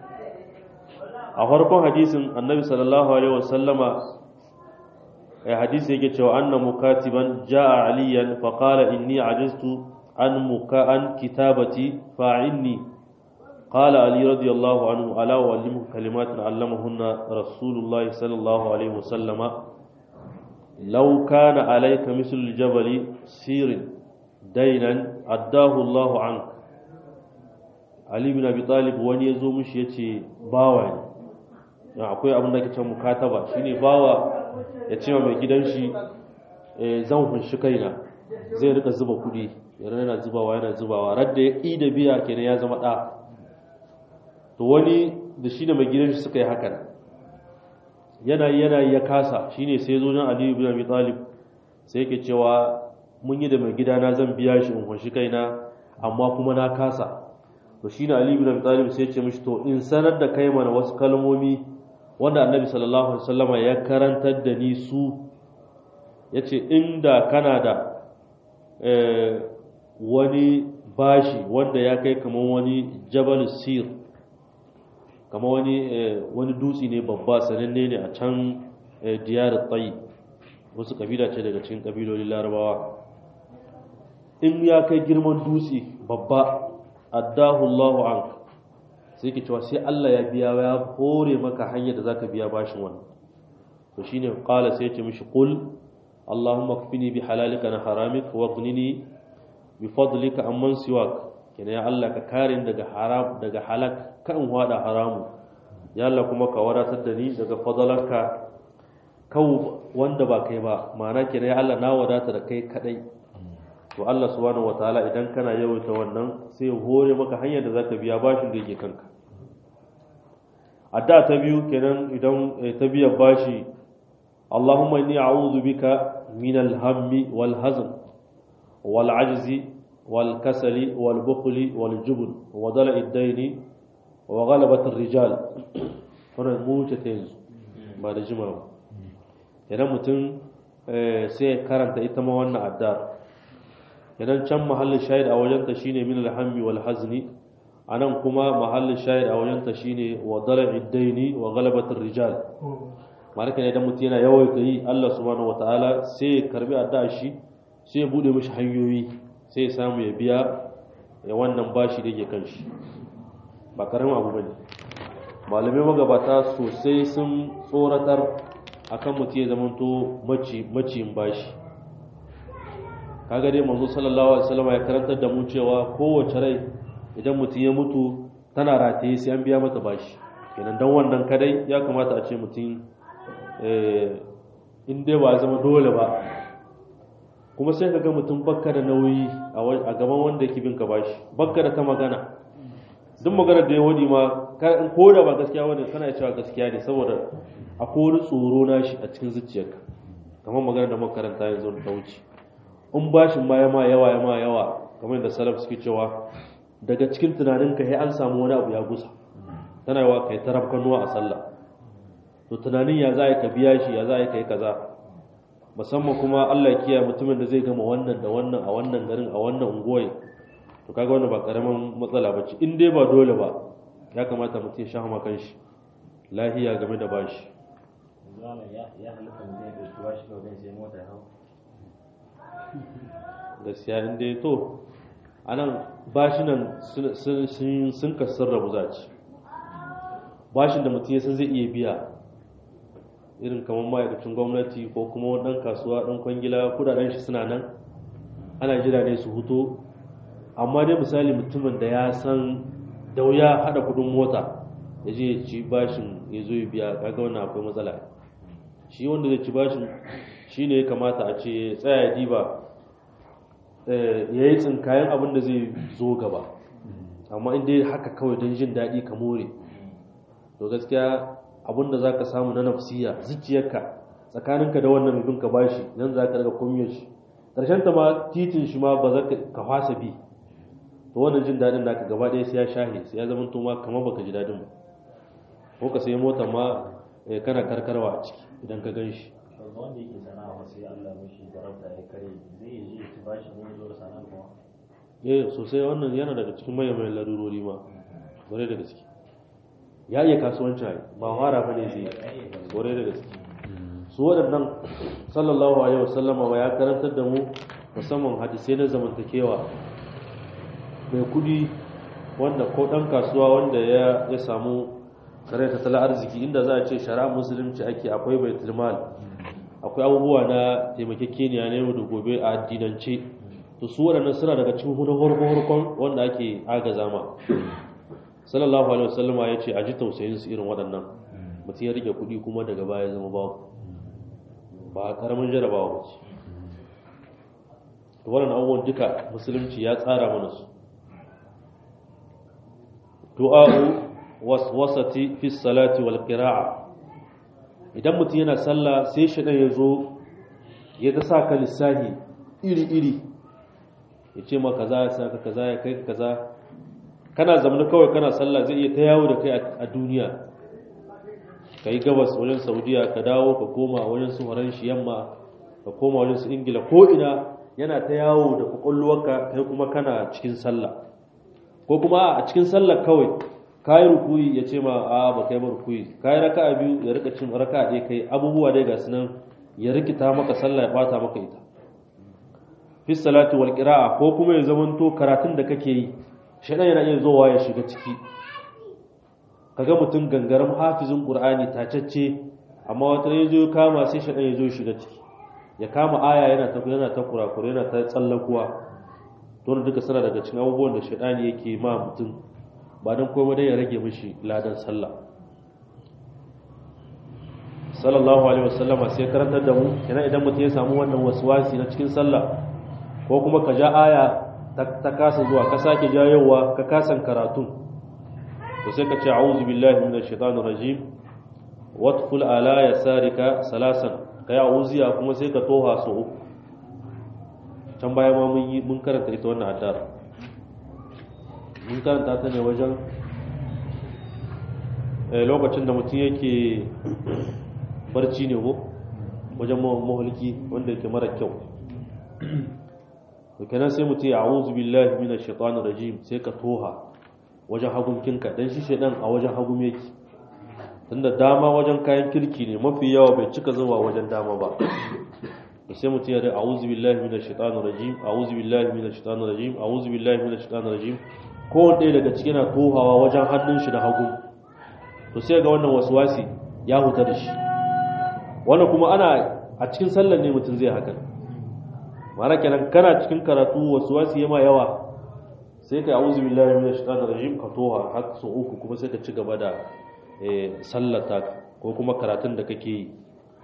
a farkon hadisin annabi sallallahu alaihi wasallama ya hadisi yake cewa anna mukatiban jaa aliyan fa qala inni ajaztu an muka an kitabati fa'inni qala ali radiyallahu anhu ala uallimuka kalimatin allamahunna rasulullahi sallallahu alaihi wasallama law kana alayka mislu aljabali sirin dainan addahu Allahu anka Ali bin Abi Talib wani ya zo mishi ya ce bawa ne akwai abin da ke can mukataba shine bawa ya ce mai gidan shi zan hunshi kaina zai rika zuba kudi yana yana zubawa yana zubawa radda ya ƙi da biya kenan ya zama ɗa to wani da shi da mai gidan shi suka yi hakan yana yana ya kasa shine sai zo nan Ali bin Abi Talib sai yake cewa mun yi da mai gidana zan biya shi in hunshi kaina amma kuma na kasa to shi ne Ali bin Abi Talib sai ya ce mishi to in sanar da kai mana wasu kalmomi wanda Annabi sallallahu alaihi wasallama ya karantar da ni su yace inda kana da wani bashi wanda ya kai kamar wani Jabal Sir kamar wani wani dutse ne babba sananne ne a can diyar Tayyib wasu kabila ce daga cikin kabilolin Larabawa in ya kai girman dutse babba addahu Allahu ank sai ke cewa sai Allah ya biya ya hore maka hanyar da zaka biya bashin wannan to shine qala sai ya ce mishi qul Allahumma kfini bi halalika na haramik wa ghnini bi fadlika amman siwak kenan ya Allah ka kare ni daga haram daga halak kan wada haramu ya Allah kuma ka wadatar da ni daga fadalarka kau wanda ba kai ba ma'ana kenan ya Allah na wadata da kai kadai to Allah subhanahu wataala idan kana yawaita wannan sai ya hore maka hanyar da zaka biya bashin da yake kanka adda ta biyu kenan idan ta biya bashi Allahumma inni a'udhu bika min al-hammi wal hazn wal ajzi wal kasali wal bukhli wal jubn wa dala'i ad-dayn wa ghalabat ar-rijal wannan mu ce ta yanzu ba da jimawa idan mutum sai karanta ita ma wannan addar idan can mahallin shahid a wajenta shine min alhammi wal hazni anan kuma mahallin shahid a wajenta shine wa dala'id daini wa ghalabatir rijal malaka ne idan mutum yana yawaita yi Allah subhanahu wataala sai ya karbi addu'a shi sai ya bude mishi hanyoyi sai ya samu ya biya ya wannan bashi da yake kan shi ba karamin abu bane malamai magabata sosai sun tsoratar akan mutum ya zamanto maci maciyin bashi kaga dai manzo sallallahu alaihi wasallam ya karantar da mu cewa kowace rai idan mutum ya mutu tana rataye sai an biya mata bashi kenan dan wannan kadai ya kamata a ce mutum eh in dai ba zama dole ba kuma sai kaga mutum bakka da nauyi a gaban wanda yake bin ka bashi bakka da ta magana duk maganar da ya wadi ma ko da ba gaskiya wanda kana cewa gaskiya ne saboda akwai wani tsoro na shi a cikin zuciyarka kamar maganar da makaranta yanzu da wuce in bashin ma yama yawa yama yawa kamar da salaf suke cewa daga cikin tunaninka sai an samu wani abu ya gusa tana yawa kai taraf kanuwa a sallah to tunanin ya za ka biya shi ya za ka yi kaza musamman kuma Allah ya kiyaye mutumin da zai gama wannan da wannan a wannan garin a wannan unguwar to kaga wannan ba karaman matsala bace in dai ba dole ba ya kamata mutum ya sha ma kanshi lahiya game da bashi ya halitta mutum ya ɗauki bashi kawai don sai mota ya hau gaskiya in dai to anan bashinan sun kasar rabu za ci bashin da mutum ya san zai iya biya irin kamar ma'aikacin gwamnati ko kuma ɗan kasuwa ɗan kwangila kudaden shi suna nan ana jira ne su huto amma dai misali mutumin da ya san da wuya hada kudin mota ya je ya ci bashin ya zo ya biya kaga wannan akwai matsala shi wanda zai ci bashin shi ne ya kamata a ce ya tsaya ya diba ya yi tsinkayen abin da zai zo gaba amma in dai haka kawai don jin daɗi ka more to gaskiya abin da za ka samu na nafsiya zuciyarka tsakaninka da wannan mai binka bashi nan za ka daga kumiyar shi ƙarshen ta ma titin shi ma ba za ka fasa bi to wannan jin daɗin naka gaba ɗaya sai ya shahe sai ya zama to ma kamar baka ji daɗin ba ko ka sai mota ma kana karkarwa a ciki idan ka gan shi wanda yake sana'a sai Allah mishi garabta ya kare zai yi ci bashi ne zo da sana'a kuma eh sosai wannan yana daga cikin manyan manyan larurori ma gore da gaske ya iya kasuwanci ba fara ba ne zai gore da gaske su waɗannan sallallahu alaihi wasallama ba ya karantar da mu musamman hadisai na zamantakewa mai kudi wanda ko ɗan kasuwa wanda ya ya samu kare tattalin arziki inda za a ce shari'a musulunci ake akwai baitul mal akwai abubuwa na taimakekeniya na yau da gobe a addinance to su waɗannan suna daga cikin hudun harkon wanda ake agaza ma sallallahu alaihi wasallam ya ce a ji tausayin su irin waɗannan mutum ya rike kuɗi kuma daga baya zama babu ba karamin jarabawa ba ce to waɗannan abubuwan duka musulunci ya tsara mana su du'a'u waswasati fi salati wal qira'a idan mutum yana sallah sai shi ya zo ya ta sa ka lissahi iri iri ya ce ma kaza ya saka kaza ya kai kaza kana zamani kawai kana sallah zai iya ta yawo da kai a duniya ka yi gabas wajen saudiya ka dawo ka koma wajen su horon shi yamma ka koma wajen su ingila ko ina yana ta yawo da kwakwalwarka kai kuma kana cikin sallah ko kuma a cikin sallah kawai ka yi rukuyi ya ce ma a ba kai ba rukuyi ka yi raka biyu ya rika cin raka ɗaya kai abubuwa dai ga sunan ya rikita maka sallah ya bata maka ita fi salati wal qira'a ko kuma ya zamanto karatun da kake yi shaidan yana iya zowa ya shiga ciki kaga mutum gangaram hafizin qur'ani tacacce amma wata ya zo kama sai shaidan ya zo shiga ciki ya kama aya yana ta yana ta kurakure yana ta tsallakuwa don duka suna daga cikin abubuwan da shaidani yake ma mutum ba don komai dai ya rage mishi ladan sallah sallallahu alaihi wasallama sai karantar da mu kenan idan mutum ya samu wannan waswasi na cikin sallah ko kuma ka ja aya ta kasa zuwa ka sake jayowa ka kasan karatun to sai ka ce a'udhu billahi minash shaitanir rajim watful ala yasarika salasan kai a'udhiya kuma sai ka toha su uku can baya ma mun yi mun karanta ita wannan addu'a mun karanta ta ne wajen lokacin da mutum yake barci ne ko wajen mahulki wanda yake mara kyau to kenan sai mutum ya a'udhu billahi minash shaitanir rajim sai ka toha wajen hagunkinka dan shi shedan a wajen hagum yake tunda dama wajen kayan kirki ne mafi yawa bai cika zuwa wajen dama ba to sai mutum ya da a'udhu billahi minash shaitanir rajim a'udhu billahi minash shaitanir rajim a'udhu billahi minash shaitanir rajim ko wanda daga cikin na tohawa wajen hannun shi da hagu to sai ga wannan waswasi ya huta da shi wannan kuma ana a cikin sallar ne mutum zai hakan ma'ana kenan kana cikin karatu waswasi yama yawa sai ka a'udhu billahi minash shaitanir rajim ka toha har su uku kuma sai ka ci gaba da sallata ko kuma karatun da kake yi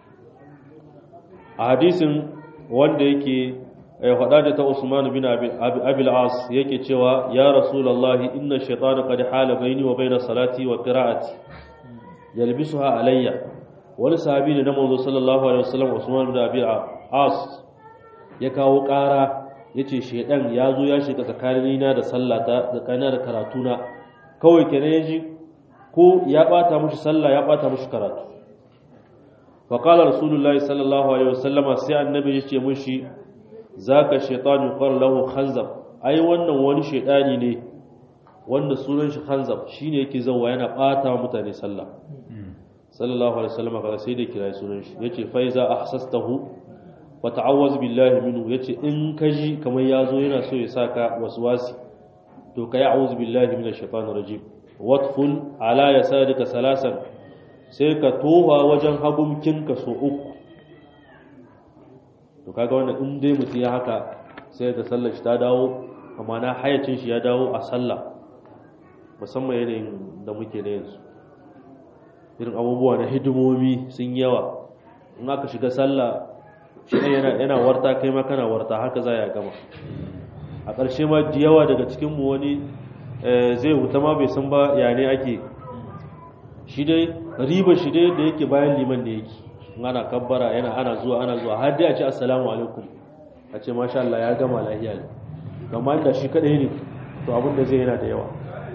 a hadisin wanda yake faɗa da ta Usman bin Abil As yake cewa ya Rasulullahi inna shaytana qad hala baini wa baina salati wa qira'ati yalbisuha alayya wani sahabi ne na manzo sallallahu alaihi wasallam Usman bin Abil As ya kawo ƙara yace shedan ya zo ya shiga tsakanina da sallata tsakanina da karatuna kawai kenan yaji ko ya bata mushi sallah ya bata mushi karatu فقال رسول الله صلى الله عليه وسلم sai annabi yace mushi zaka shaytan yuqal lahu khanzab ai wannan wani shaytani ne wanda sunan shi khanzab shine yake zawa yana bata mutane sallah sallallahu alaihi wasallam kaga sai da kira sunan shi yace fa iza ahsastahu wa ta'awwaz billahi minhu yace in kaji kamar yazo yana so ya saka waswasi to kai a'udhu billahi minash shaitanir rajim watful ala yasadika salasan sai ka towa wajen hagunkinka so uku to kaga wannan in dai mutum ya haka sai da sallar shi ta dawo amma na hayacin shi ya dawo a sallah musamman yanayin da muke da yanzu irin abubuwa na hidimomi sun yawa in aka shiga sallah shi yana yana warta kai ma kana warta haka za ya gama a ƙarshe ma da yawa daga cikinmu wani zai huta ma bai san ba ya ne ake shi dai riba shi dai da yake bayan liman da yake ana kabbara yana ana zuwa ana zuwa har dai a ce assalamu alaikum a ce masha Allah ya gama lahiya ne amma inda shi kadai ne to abin da zai yana da yawa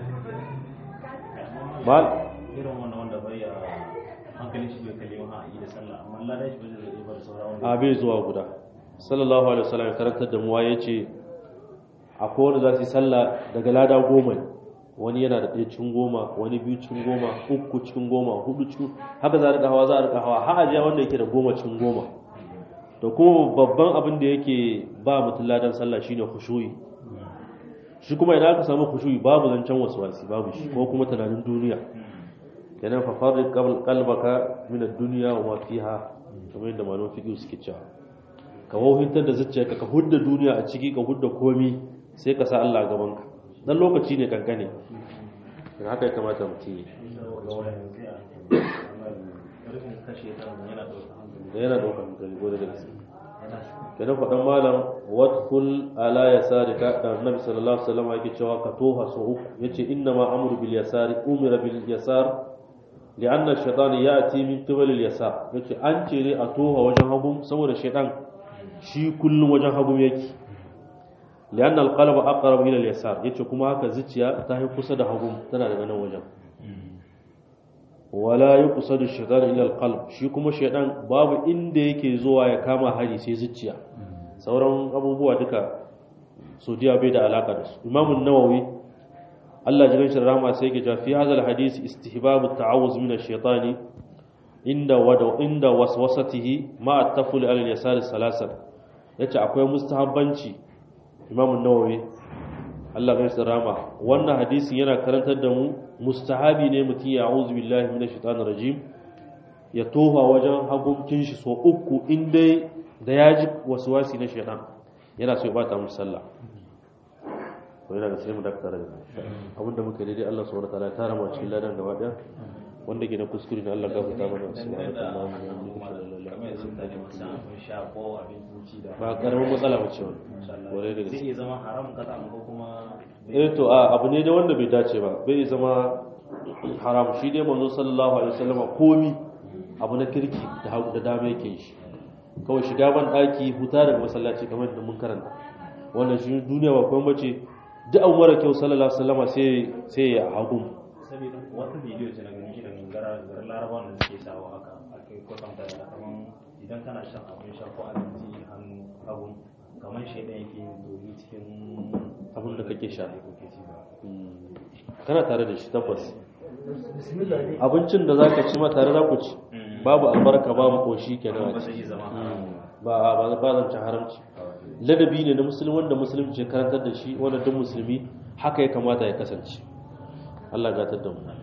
mal irin wannan wanda bai a hankalin shi bai kalli wani a yi da sallah amma ladan shi bai zai bar sauran wanda a bai zuwa guda sallallahu alaihi wasallam ya karantar da muwa ya ce akwai wanda za su yi sallah daga lada goma ne wani yana da ɗaya cikin goma wani biyu cikin goma uku cikin goma hudu cikin haka za a rika hawa za a rika hawa har ajiya wanda yake da goma cikin goma to kuma babban abin da yake ba mutum ladan sallah shine khushu'i shi kuma idan aka samu khushu'i babu zancen waswasi babu shi ko kuma tunanin duniya kenan fa farriq qalbaka min ad-dunya wa ma fiha kamar yadda malaman fiqh suke cewa ka wauhintar da zuciyarka ka hudda duniya a ciki ka hudda komi sai ka sa Allah a gaban ka dan lokaci ne kankane dan haka ya kamata mutum yi ga wayan sai a hankali rashin kashe ta yana ɗauka hankali da yana daukar hankali ko da gaske yana kenan faɗan malam wadkhul ala yasarika da annabi sallallahu alaihi wasallam yake cewa ka toha so uku yace inna ma amru bil yasari umira bil yasar li'anna ash-shaytan ya'ti min qibal al yasar yace an ce ne a toha wajen hagu saboda shaytan shi kullum wajen hagu yake li'anna al qalba aqrab ila al yasar yace kuma haka zuciya ta yi kusa da hagu tana daga nan wajen wala yuqsadu ash-shaytan ila al qalb shi kuma shaytan babu inda yake zuwa ya kama hari sai zuciya sauran abubuwa duka saudiya bai da alaka da su imamun nawawi Allah jiran shi rahama sai yake cewa fi hadal hadisi istihbabu ta'awuz min ash-shaytani inda wada inda waswasatihi ma at-taful ala al-yasar salasan yace akwai mustahabbanci imamun nawawi Allah jiran shi rahama wannan hadisin yana karantar da mu mustahabi ne mutum ya a'udhu billahi minash shaitanir rajim ya tofa wajen hagunkin shi so uku in dai da ya ji wasi na shaitan yana so ya bata musu sallah ko yana ga sai mu dakata daga abinda muka daidai Allah subhanahu wataala ya tara mu cikin ladan gaba daya wanda ke na kuskure ne Allah gafarta mana subhanahu kamar yanzu mutane masu abin sha ko abinci da ba karamin matsala ba ce wannan kore da zai gaske iya zama haram kasa ko kuma eh to a abu ne da wanda bai dace ba bai zama haram shi dai manzo sallallahu alaihi wasallam komi abu na kirki da hagu da dama yake shi kawai shiga ban daki huta daga masallaci kamar da mun karanta wannan shi duniya ba kuma bace duk abu mara kyau sallallahu alaihi wasallam sai sai ya hagu saboda wata bidiyo ce na gani irin gara garin larabawan da suke sawa haka aka yi kwatanta da kaman idan kana shan abin sha ko abinci hannu hagu kamar shaidan yake yin domin cikin abin da kake sha da kake ci ba kana tare da shi tabbas bismillah dai abincin da zaka ci ma tare za ku ci babu albarka babu koshi kenan a ba ciki zai iya zama haram ba ba ba zan ci haramci ladabi ne na musulmi wanda musulunci ya karantar da shi wanda duk musulmi haka ya kamata ya kasance Allah ya gatar da mu